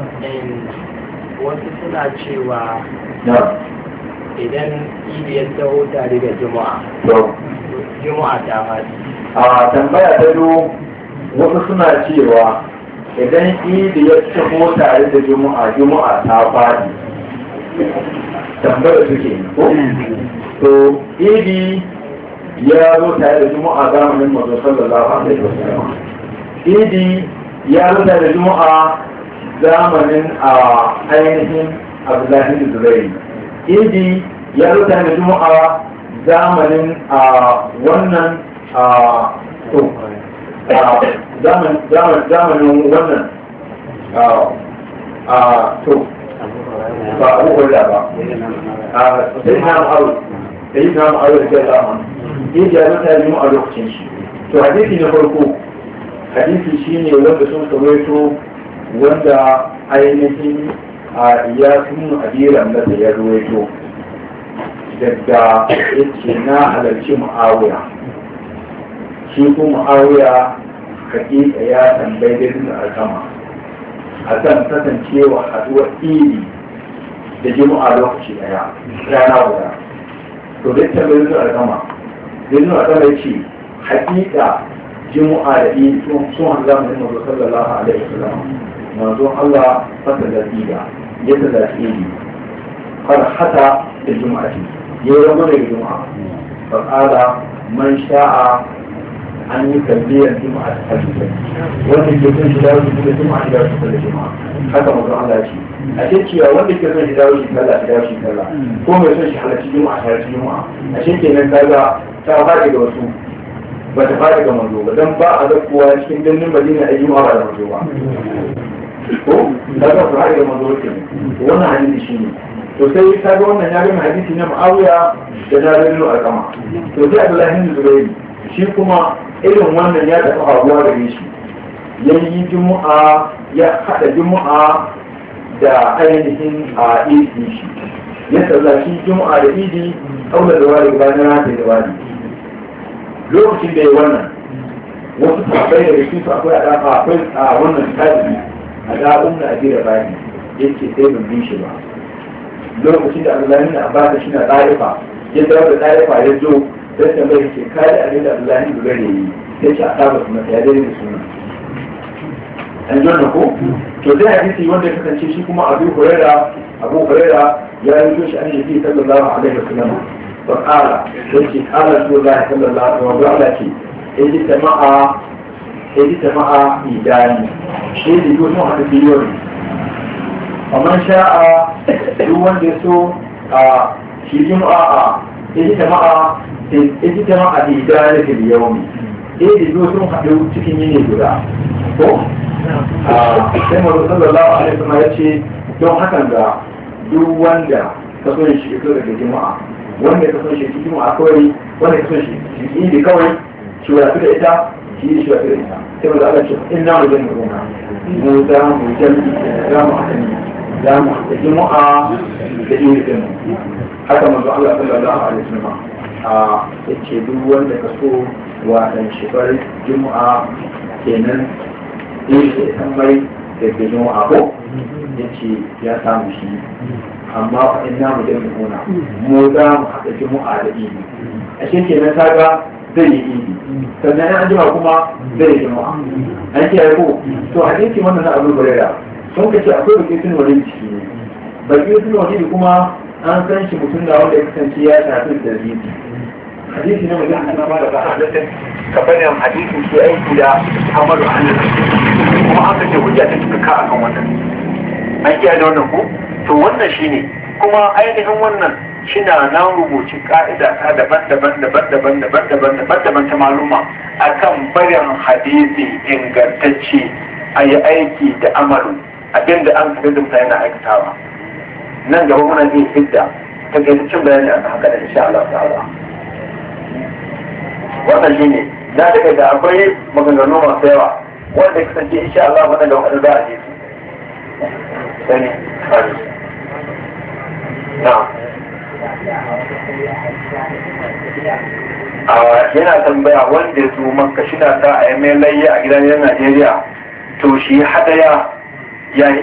wasu suna cewa na idan idi ya taho tare da juma'a to juma'a ta faɗi a tambaya ta biyu wasu suna cewa idan idi ya taho tare da juma'a juma'a ta faɗi tambaya suke ko to idi ya zo tare da juma'a zamanin mazo sallallahu alaihi wasallam idi ya zo tare da juma'a zamanin a ainihin abdullahi da zurairi idi ya zo tare da juma'a zamanin a wannan a to zamanin wannan a to ba abu da ba a sai na ma'aru da yi na ma'aru da kai zaman idi ya zo tare da juma'a lokacin shi to hadisi na farko hadisi shine wanda sun kawaito wanda ainihin a iyasun adiran da ya ruwaito daga yace na halarci mu'awiya shi ko mu'awiya hakika ya tambayi da duk alkama a kan kasancewa haduwar iri da jima'a lokaci daya rana guda to da tambayi duk alkama da duk alkama ya ce hakika jima'a da iri sun haɗu zamanin mazo sallallahu alaihi wasallam manzo Allah fata da tsiga ya ta da iri har hata da jima'a ya yi rabu da juma'a faƙala man sha'a an yi kalliyar juma'a ta halittar wanda ke son shi dawo shi da juma'a shi dawo shi da juma'a haka mutum Allah ce a ce cewa wanda ke son shi dawo shi kalla shi dawo shi kalla ko mai son shi halarci juma'a shi halarci juma'a a ce kenan kaga ta faɗi ga wasu ba ta faɗi ga manzo ba dan ba a zakkuwa cikin birnin Madina a juma'a ba da manzo ba ko kaga su faɗi ga manzo ke wannan hadisi shine to sai ka ga wannan ya gama hadisi na Muawiya da na Rabiul Alqama to sai Abdullahi bin Zubayr shi kuma irin wannan ya tafi hawa da shi yayi Juma'a ya hada Juma'a da ainihin a idi shi ya sallaci Juma'a da idi aula da wari bayan rata da wari lokacin da ya wannan wasu sahabbai da cikin su akwai a akwai a wannan tabi a da'un da ajira bayani yake sai ban bi shi ba lokacin da Abdullahi na Abbas shi na ɗarifa ya zama da ɗarifa ya zo sai ta mai ce kai da abin da Abdullahi da gare yi sai ce a saba su mata ya dare da suna an ji wannan ko to sai hadisi wanda ya kasance shi kuma Abu Huraira Abu Huraira ya yi shi an yi sallallahu alaihi wasallam fa qala sai ce qala Rasulullahi sallallahu alaihi wasallam Allah ce idi tama'a idi tama'a idani shi da yau sun haɗa biliyon ومن شاء دون دسو في جمعة اجتماع اجتماع في ذلك اليوم eh da zo sun haɗu cikin yini guda ko sai mazu sallallahu alaihi wasallam ya ce don hakan da duk wanda ka so shi fito daga juma'a wanda ka so shi cikin juma'a kawai wanda ka so shi shi idi kawai shi wadatu da ita shi shi wadatu da ita sai mazu Allah ce in na mu jami'a mu za mu jami'a za mu haɗa za mu da juma'a da irin haka manzo Allah sallallahu alaihi wasallam a yace duk wanda ka so wa dan shigar juma'a kenan yake san mai da juma'a ko yace ya samu shi amma fa inna mu da muna mu za mu haɗa juma'a da idi a shi kenan kaga zai yi idi sannan an jima kuma zai yi juma'a an kiyaye ko to hadisi wannan na Abu Hurairah sun ka ce akwai bakin sun wani ciki ne bakin sun wani kuma an san shi mutum da wanda ya kasance ya tafi da zibi hadisi na mutum ana ba da ba a zata kafanin hadisi ke aiki da hamadu hannun kuma an kace hujja ta cika ka akan wannan an kiyaye da wannan ko to wannan shine kuma ainihin wannan shina nan rubuci ka'ida ta daban-daban daban-daban daban-daban daban-daban ta maluma akan barin hadisi ingantacce a yi aiki da amalu abinda an kaga da mutane na aikatawa nan gaba muna iya fidda ta gaitacin bayani a haka da insha Allah ta'ala wannan shine na daga da akwai maganganu masu yawa wanda ya kasance insha Allah wannan da wani za a je su sani na yana tambaya wanda ya zo maka shi na sa a yi mai layya a gidan Najeriya to shi hadaya ya